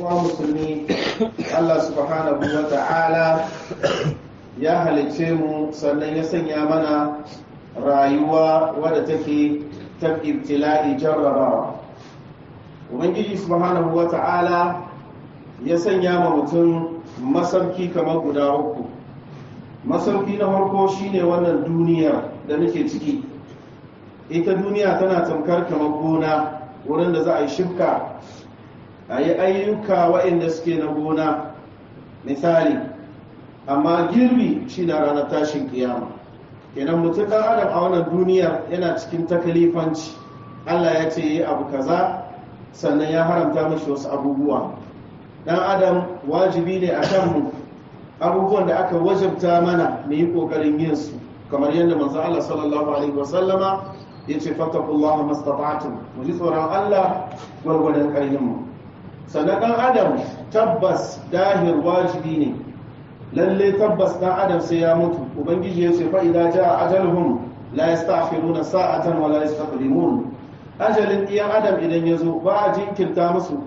uwa musulmi Allah subhanahu wa ta'ala ya halice mu sannan ya sanya mana rayuwa wadda take ta ibtila'i jarrabawa ubangiji subhanahu wa ta'ala ya sanya ma mutum masauki kamar guda uku masauki na farko shine wannan duniya da nake ciki ita duniya tana tamkar kamar gona wurin da za a yi shifka a yi ayyuka waɗanda suke na gona misali amma girbi shi na ranar tashin kiyama kenan mutum ɗan adam a wannan duniya yana cikin takalifanci allah ya ce yi abu kaza sannan ya haramta mashi wasu abubuwa ɗan adam wajibi ne a kanmu abubuwan da aka wajabta mana mu yi ƙoƙarin yin su kamar yadda manzo allah sallallahu alaihi wasallama ya ce fattakullaha mastata'tum mu ji tsoron allah gwargwadon ƙarfinmu sannan ɗan adam tabbas dahir wajibi ne lalle tabbas ɗan adam sai ya mutu ubangiji ya ce fa'ida ja ajalhum la yastakhiruna sa'atan wa la yastaqdimun ajalin ɗiyan adam idan ya zo ba a jinkirta musu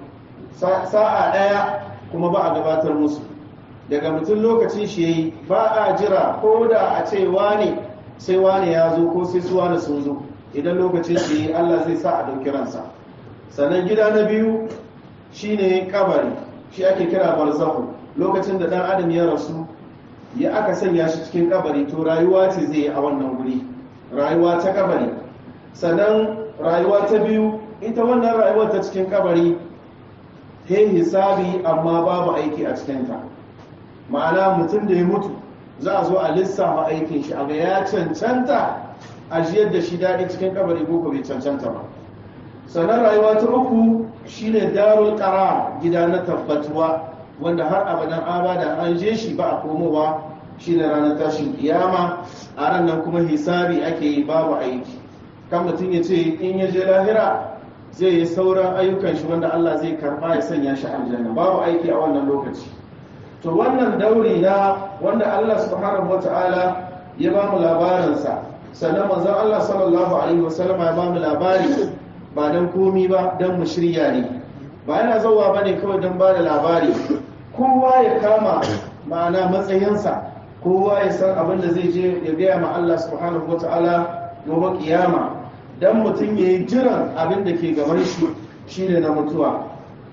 sa'a ɗaya kuma ba a gabatar musu daga mutum lokacin shi yayi ba a jira ko da a ce wane sai wane ya zo ko sai su wane sun zo idan lokacin shi yayi Allah zai sa a ɗauki ransa sannan gida na biyu shine kabari shi ake kira barzahu lokacin da dan adam ya rasu ya aka sanya shi cikin kabari to rayuwa ce zai yi a wannan guri rayuwa ta kabari sannan rayuwa ta biyu ita wannan rayuwar ta cikin kabari ta hisabi amma babu aiki a cikinta ma'ana mutum da ya mutu za a zo a lissafa aikin shi a ga ya cancanta a jiyar da shi daɗi cikin kabari ko bai cancanta ba sannan rayuwa ta uku shine darul qara gida na tabbatuwa wanda har abadan abada an je shi ba a komowa shine ranar tashin kiyama a ran nan kuma hisabi ake yi babu aiki kan mutum ya ce in ya je lahira zai yi sauran ayyukan shi wanda Allah zai karba ya sanya shi aljanna babu aiki a wannan lokaci to wannan dauri na wanda Allah subhanahu wataala ya ba mu labarinsa sannan manzon Allah sallallahu alaihi wasallam ya ba mu labari ba don komi ba don mu shirya ne ba yana zauwa ba ne kawai don ba da labari kowa ya kama ma'ana matsayinsa kowa ya san abin da zai je ya gaya ma Allah subhanahu wa ta'ala gobe kiyama don mutum ya yi jiran abin da ke gaban shi shine na mutuwa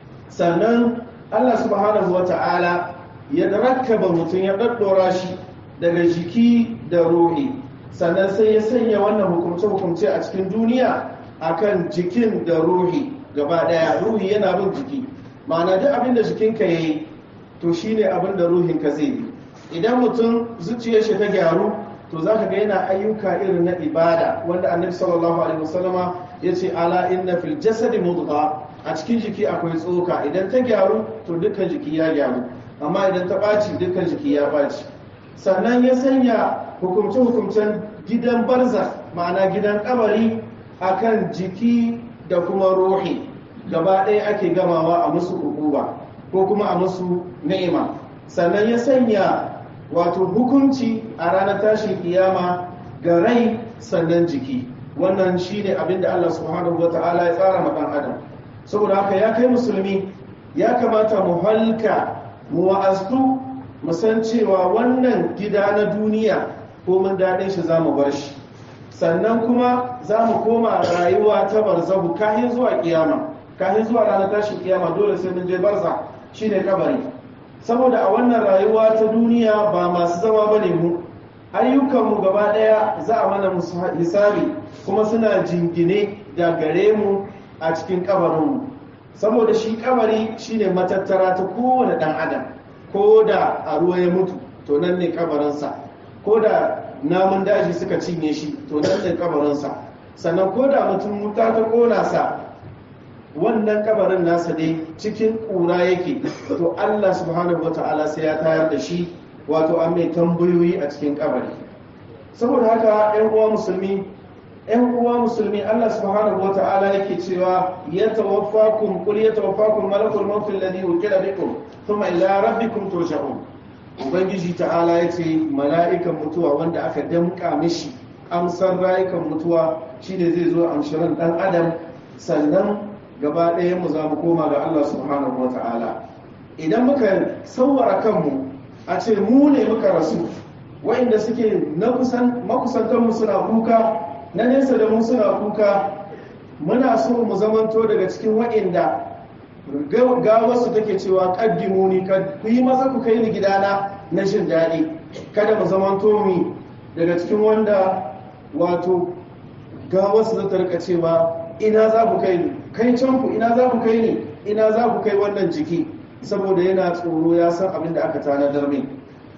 sannan Allah subhanahu wa ta'ala ya rakkaba mutum ya ɗaɗɗora shi daga jiki da ruhi sannan sai ya sanya wannan hukumce-hukumce a cikin duniya akan jikin da ruhi gaba daya ruhi yana bin jiki ma'ana duk abin da jikinka ya yi to shine abin da ruhinka zai yi idan mutum zuciyar shi ta gyaru to za ka ga yana ayyuka irin na ibada wanda annabi sallallahu alaihi wasallama ya ce ala inna fil jasadi mudgha a cikin jiki akwai tsoka idan ta gyaru to dukkan jiki ya gyaru amma idan ta ɓaci dukkan jiki ya ɓaci sannan ya sanya hukumce-hukumcen gidan barza ma'ana gidan kabari akan jiki da kuma ruhi gaba ɗaya ake gamawa a musu hukuma ko kuma a musu ni'ima sannan ya sanya wato hukunci a ranar tashin kiyama ga rai sannan jiki wannan shine abin da Allah subhanahu wata'ala ya tsara ma ɗan adam saboda haka ya kai musulmi ya kamata mu halka mu wa'astu mu san cewa wannan gida na duniya ko mun daɗin shi za mu bar shi sannan kuma za mu koma rayuwa ta barzahu kahin zuwa kiyama kahin zuwa ranar tashin kiyama dole sai mun je barza shine kabari saboda a wannan rayuwa ta duniya ba masu zama bane mu ayyukanmu gaba daya za a mana musu hisabi kuma suna jingine da gare mu a cikin kabarinmu saboda shi kabari shine matattara ta kowane dan adam ko da a ruwa ya mutu to nan ne kabarinsa ko da namun daji suka cinye shi to nan ne kabarinsa sannan ko da mutum wuta ta kona sa wannan kabarin nasa ne cikin ƙura yake to Allah subhanahu wata'ala sai ya tayar da shi wato an mai tambayoyi a cikin kabari saboda haka ƴan uwa musulmi ƴan uwa musulmi Allah subhanahu wata'ala yake cewa ya tawaffakum qul ya tawaffakum malakul maut alladhi wukila bikum thumma ila rabbikum turja'un ubangiji ta'ala ya ce mala'ikan mutuwa wanda aka damka mishi amsar rayukan mutuwa shine zai zo amshirin dan adam sannan gaba ɗaya mu za mu koma ga Allah subhanahu wa ta'ala idan muka sauwara kanmu a ce mu ne muka rasu wa'inda suke na kusan makusantanmu suna kuka na nesa da mu suna kuka muna so mu zamanto daga cikin wa'inda gawarsu take cewa kaddimu ni ku yi maza ku kai ni gidana na jin daɗi kada mu zamanto mi daga cikin wanda wato gawarsu za ta rika cewa ina za ku kai ni kai can ku ina za ku kai ni ina za ku kai wannan jiki saboda yana tsoro ya san abin da aka tanadar min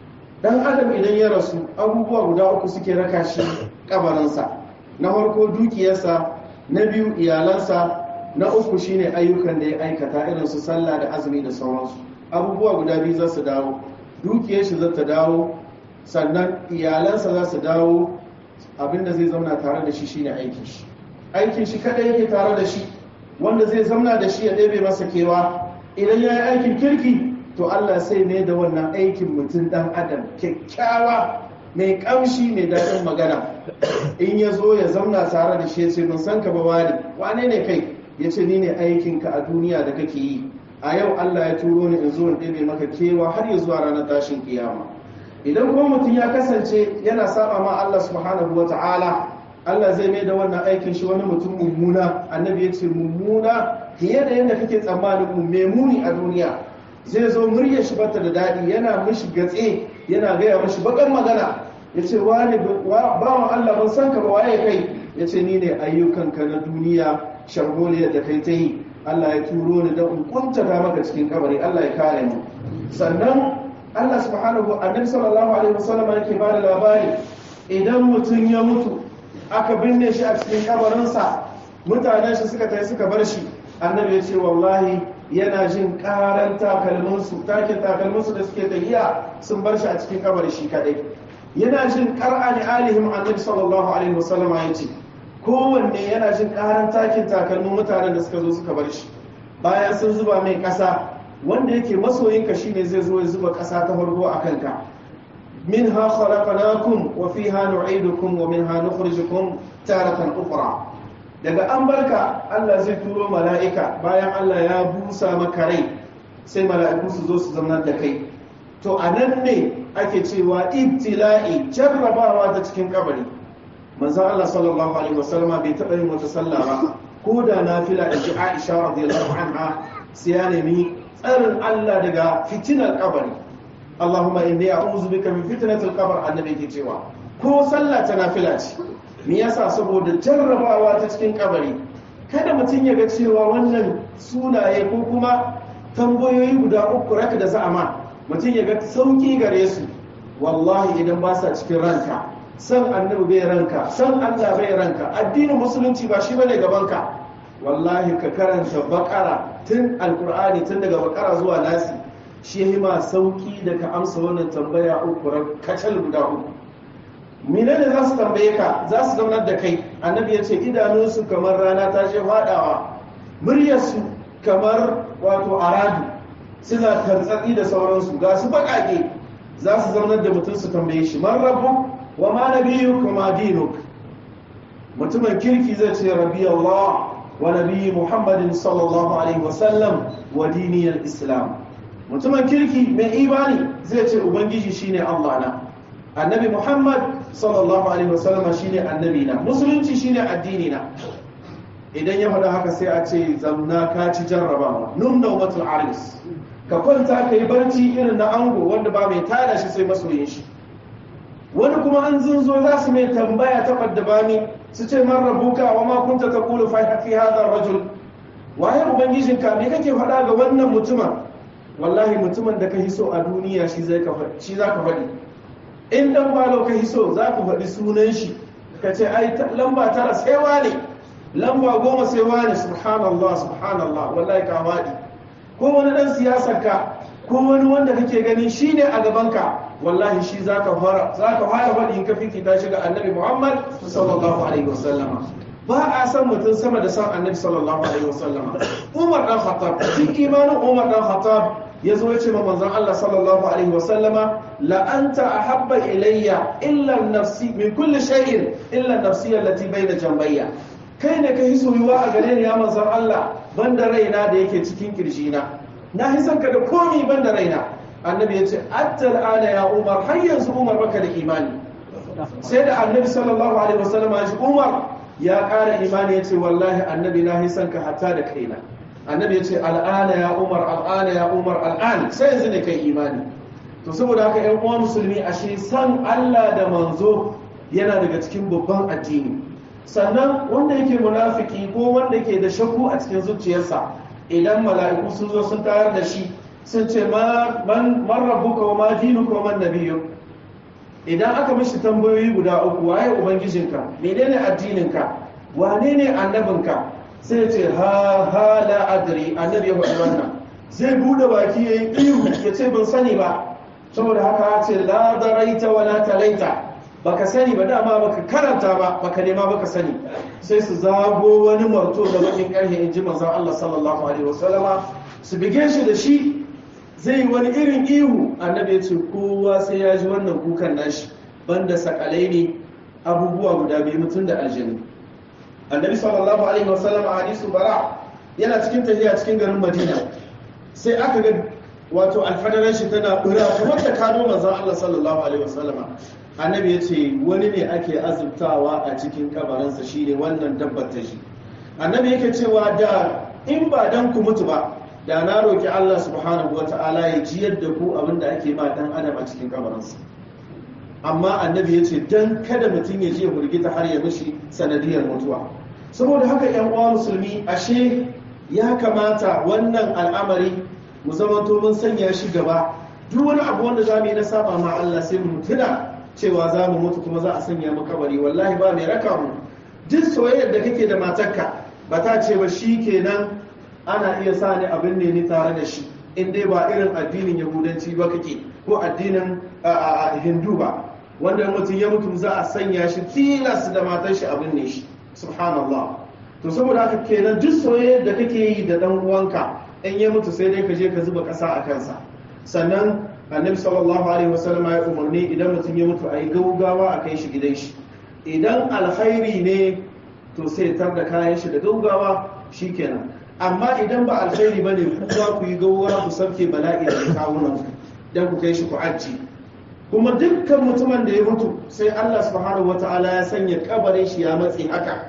dan adam idan ya rasu abubuwa guda uku suke raka shi kabarinsa na farko dukiyarsa na biyu iyalansa na uku shine ayyukan da ya aikata irin su sallah da azumi da sauransu abubuwa guda biyu za su dawo dukiyar shi za ta dawo sannan iyalansa za su dawo abinda zai zauna tare da shi shine aikin shi aikin shi kada yake tare da shi wanda zai zauna da shi ya ɗebe masa kewa idan ya yi aikin kirki to Allah sai ne da wannan aikin mutum ɗan adam kyakkyawa mai ƙamshi mai daɗin magana in ya zo ya zauna tare da shi ya ce mun san ka ba wani wane ne kai ya ce ni ne aikinka a duniya da kake yi a yau Allah ya turo ni in zo in ɗebe maka kewa har ya zuwa ranar tashin kiyama idan kuma mutum ya kasance yana saba ma Allah subhanahu wa ta'ala Allah zai mai da wannan aikin shi wani mutum mummuna annabi ya ce mummuna fiye da yadda kake tsammanin mu mai muni a duniya zai zo muryar shi bata da daɗi yana mishi gatse yana gaya mishi bakar magana ya ce wani bawan Allah ban san ka ba waye kai ya ce ni ne ayyukanka na duniya sharholiyar da kai ta yi Allah ya turo ni don in kuntata maka cikin kabari Allah ya kare mu sannan Allah subhanahu annabi sallallahu alaihi wasallam yake ba da labari idan mutum ya mutu aka binne shi a cikin kabarinsa mutanen shi suka tafi suka bar shi annabi ya ce wallahi yana jin karan takalminsu takin takalminsu da suke tafiya sun bar shi a cikin kabari shi kadai yana jin qara'ani alihim annabi sallallahu alaihi wasallam ya ce kowanne yana jin karan takin takalmin mutanen da suka zo suka bar shi bayan sun zuba mai kasa wanda yake masoyinka shine zai zo ya zuba kasa ta farko a kanka منها خلقناكم وفيها نعيدكم ومنها نخرجكم تارة أخرى daga an barka Allah zai turo mala'ika bayan Allah ya busa maka rai sai mala'iku su zo su zama da kai to a nan ne ake cewa ibtila'i jarrabawa ta cikin kabari manzan Allah sallallahu alaihi wasallama bai taɓa yin wata sallah ba ko da na fila da ji Aisha radiyallahu anha sai ya nemi tsarin Allah daga fitinar kabari Allahumma inni a'udhu bika min fitnatil qabr annabi ke cewa ko sallah ta nafila ce me yasa saboda jarrabawa ta cikin kabari kada mutum ya ga cewa wannan sunaye ko kuma tambayoyi guda uku raka da za'ama mutum ya ga sauki gare su wallahi idan ba sa cikin ranka san annabi bai ranka san Allah bai ranka addinin musulunci ba shi bane gabanka wallahi ka karanta bakara tun alkur'ani tun daga bakara zuwa nasi shi yi ma sauki da ka amsa wannan tambaya uku kacal guda uku menene za su tambaye ka za su zaunar da kai annabi ya ce idanunsu kamar rana ta ce faɗawa muryarsu kamar wato aradu suna tantsatsi da sauransu ga su baƙaƙe za su zaunar da mutum su tambaye shi man rabu wa ma nabiyu kuma dinuk mutumin kirki zai ce rabi Allah wa nabi Muhammadin sallallahu alaihi wasallam wa diniyar Islam mutumin kirki mai imani zai ce ubangiji shine Allah na annabi Muhammad sallallahu alaihi wasallam shine annabi na musulunci shine addini na idan ya faɗa haka sai a ce zamna ka ci jarrabawa num naumatul aris ka kwanta ka yi barci irin na ango wanda ba mai tada shi sai masoyin shi wani kuma an zunzo za su mai tambaya ta bani su ce man rabuka wa ma kunta taqulu fi hadha rajul waye ubangijinka me kake faɗa ga wannan mutumin wallahi mutumin da ka hiso a duniya shi zai ka faɗi shi zaka faɗi in dan balo ka hiso za ka faɗi sunan shi ka ce ai lamba tara sai wane lamba goma sai wane subhanallah subhanallah wallahi ka faɗi ko wani dan siyasar ka ko wani wanda kake gani shine a gaban ka wallahi shi zaka fara zaka fara faɗi in ka fifita shi ga annabi Muhammad sallallahu alaihi wasallama ba a san mutum sama da san annabi sallallahu alaihi wasallama Umar dan Khattab cikin imanin Umar dan Khattab ya zo ya ce ma manzon Allah sallallahu alaihi wasallama la anta ahabba ilayya illa nafsi min kulli shay'in illa nafsi allati bayna jambayya kai ne ka yi soyuwa a gare ni ya manzon Allah banda raina da yake cikin kirjina na yi son ka da komi ban da raina annabi ya ce attal ana ya umar har yanzu umar baka da imani sai da annabi sallallahu alaihi wasallam ya ce umar ya ƙara imani ya ce wallahi annabi na yi son ka hatta da kaina annabi ya ce al'ana ya umar al'ana ya umar al'an sai yanzu ne kai imani to saboda haka yan uwa musulmi ashe san Allah da manzo yana daga cikin babban addini sannan wanda yake munafiki ko wanda yake da shakku a cikin zuciyarsa idan mala'iku sun zo sun tayar da shi sun ce man rabbuka wa ma dinuka wa man nabiyyu idan aka mishi tambayoyi guda uku waye ubangijinka menene addininka wane ne annabinka sai ce ha ha la adri annabi ya faɗi wannan zai bude baki yayi ihu ya ce ban sani ba saboda haka ce la daraita wa la talaita baka sani ba dama baka karanta ba baka nema baka sani sai su zago wani marto da bakin karhe in ji manzon Allah sallallahu alaihi wasallama su bige shi da shi zai wani irin ihu annabi ya ce kowa sai ya ji wannan kukan nashi banda sakalai ne abubuwa guda biyu mutum da aljanu annabi sallallahu alaihi wasallam a hadisu bara yana cikin tafiya cikin garin madina sai aka ga wato alfadaran shi tana bura kamar da kano manzon Allah sallallahu alaihi wasallama annabi ya ce wani ne ake azubtawa a cikin kabarinsa shine wannan dabbar ta shi annabi yake cewa da in ba dan ku mutu ba da na roki Allah subhanahu wata'ala ya jiyar da ku abin da ake ma dan adam a cikin kabarinsa amma annabi ya ce dan kada mutum ya je hurgita har ya mishi sanadiyar mutuwa saboda haka yan uwa musulmi ashe ya kamata wannan al'amari mu zamanto mun sanya shi gaba duk wani abu wanda za mu yi na saba ma Allah sai mu tuna cewa za mu mutu kuma za a sanya mu kabari wallahi ba mai raka mu duk soyayyar da kake da matarka ba ta ce ba shi kenan ana iya sa ni abin ne ni tare da shi in dai ba irin addinin yahudanci ba kake ko addinin hindu ba wanda mutum ya mutu za a sanya shi tilas da matar shi abin ne shi subhanallah to saboda haka kenan duk soyayyar da kake yi da dan uwanka in ya mutu sai dai ka je ka zuba ƙasa a kansa sannan annabi sallallahu alaihi wasallam ya umarni idan mutum ya mutu a yi gaugawa a kai shi gidan shi idan alkhairi ne to sai tar da kayan shi da gaugawa shikenan amma idan ba alkhairi bane ku za ku yi gaugawa ku sauke bala'i da kawunan dan ku kai shi ku aji kuma dukkan mutumin da ya mutu sai Allah subhanahu wataala ya sanya kabarin shi ya matsi haka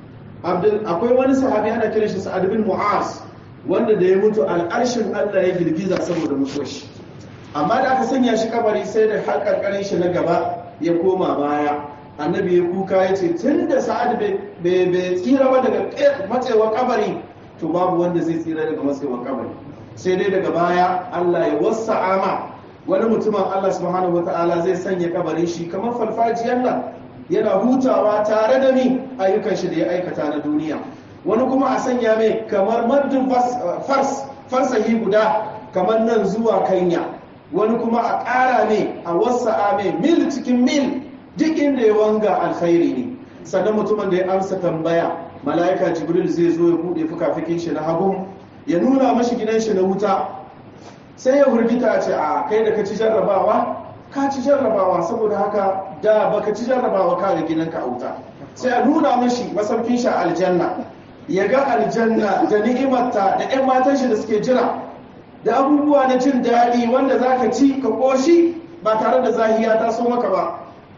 akwai wani sahabi ana kiran shi Sa'ad bin Mu'az wanda da ya mutu al'arshin Allah ya girgiza saboda mutuwar shi amma da aka sanya shi kabari sai da har karkarin shi na gaba ya koma baya annabi ya kuka ya ce tun da sa'ad bai tsira ba daga matsewar kabari to babu wanda zai tsira daga matsewar kabari sai dai daga baya Allah ya wasa ama wani mutumin Allah subhanahu wata'ala zai sanya kabarin shi kamar falfajiyar nan yana hutawa tare da ni ayyukan shi da ya aikata na duniya wani kuma a sanya mai kamar maddin fars farsahi guda kamar nan zuwa kanya wani kuma a ƙara ne a wasa mai mil cikin mil duk inda ya wanga alkhairi ne sannan mutumin da ya amsa tambaya mala'ika jibril zai zo ya buɗe fukafikin shi na hagu ya nuna mashi gidan shi na wuta sai ya hurgita ce a kai da ka ci jarrabawa ka ci jarrabawa saboda haka da baka ci jarrabawa ka ga gidanka a wuta sai a nuna mashi masaukin shi a aljanna ya ga aljanna da ni'imarta da 'yan matan shi da suke jira da abubuwa na jin daɗi wanda za ka ci ka ƙoshi ba tare da zahiya ta so maka ba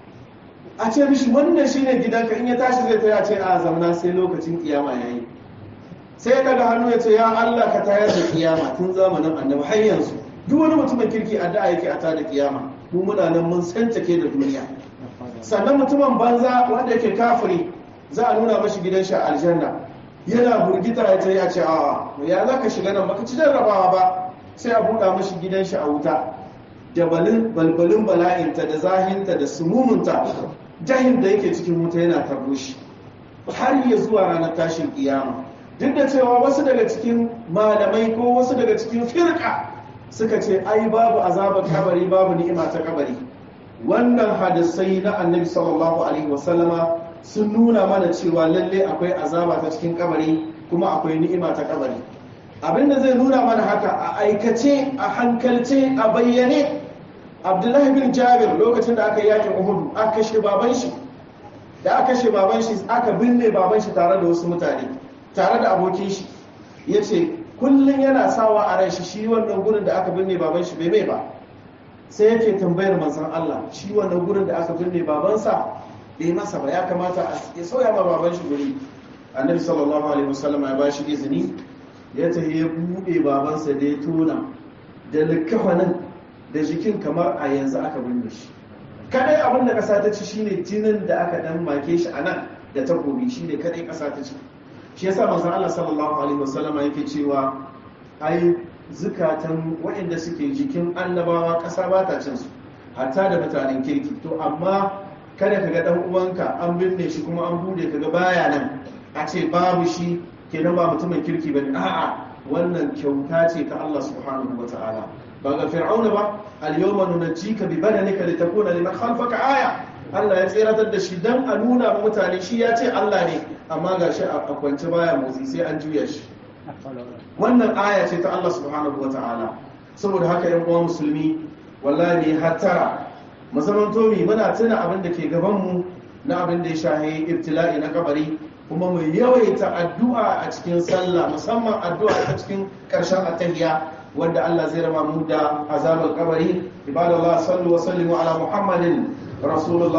a ce mishi wannan shi ne gidanka in ya tashi zai taya ce a zamna sai lokacin kiyama ya yi sai daga hannu ya ce ya Allah ka tayar da kiyama tun zamanin annabi har yanzu duk wani mutumin kirki addu'a yake a tada kiyama mu muna nan mun sancake da duniya sannan mutumin banza wanda yake kafiri za a nuna mashi gidan shi a aljanna yana burgita ya ce ya ce a ya za ka shiga nan baka ci jarrabawa ba sai a buɗa mashi gidan shi a wuta da balbalin bala'inta da zahinta da sumumunta jahin da yake cikin wuta yana tarbo shi har ya zuwa ranar tashin kiyama duk da cewa wasu daga cikin malamai ko wasu daga cikin firka suka ce ai babu azabar kabari babu ni'ima ta kabari wannan hadisai na annabi sallallahu alaihi wasallama sun nuna mana cewa lalle akwai azaba ta cikin kabari kuma akwai ni'ima ta kabari abinda zai nuna mana haka a aikace a hankalce a bayyane abdullahi bin jabir lokacin da aka yi yakin uhudu aka kashe baban shi da aka kashe baban shi aka binne baban shi tare da wasu mutane tare da abokin shi ya ce kullum yana sawa a ran shi shi wannan gurin da aka binne baban shi bai mai ba sai yake tambayar manzon Allah shi wannan gurin da aka binne babansa bai masa ba ya kamata ya sauya ma baban shi guri annabi sallallahu alaihi wasallam ya bashi izini ya tafi ya bude babansa da ya tona da likafanin da jikin kamar a yanzu aka binne shi kadai abin da kasa ta ci shine jinin da aka dan make shi a nan da takobi shine kadai kasa ta ci shi yasa manzon Allah sallallahu alaihi wasallam yake cewa ai zukatan waɗanda suke jikin annabawa ƙasa ba ta cin su hatta da mutanen kirki to amma kada ka ga dan uwanka an binne shi kuma an bude kaga baya nan a ce babu shi kenan ba mutumin kirki bane a'a wannan kyauta ce ta Allah subhanahu wataala ba ga fir'auna ba al-yawma nunajjika bi badanika litakuna liman khalfaka aya Allah ya tseratar da shi dan a nuna wa mutane shi ya ce Allah ne amma gashi a kwance baya motsi sai an juya shi wannan aya ce ta Allah subhanahu wataala saboda haka yan uwa musulmi wallahi hattara mu zaman tomi muna tuna abin da ke gaban mu na abin da ya shahi ibtila'i na kabari kuma mu yawaita addu'a a cikin sallah musamman addu'a a cikin karshen attahiyya wanda Allah zai rama mu da azabar kabari ibadallah sallu wa sallimu ala muhammadin rasulullah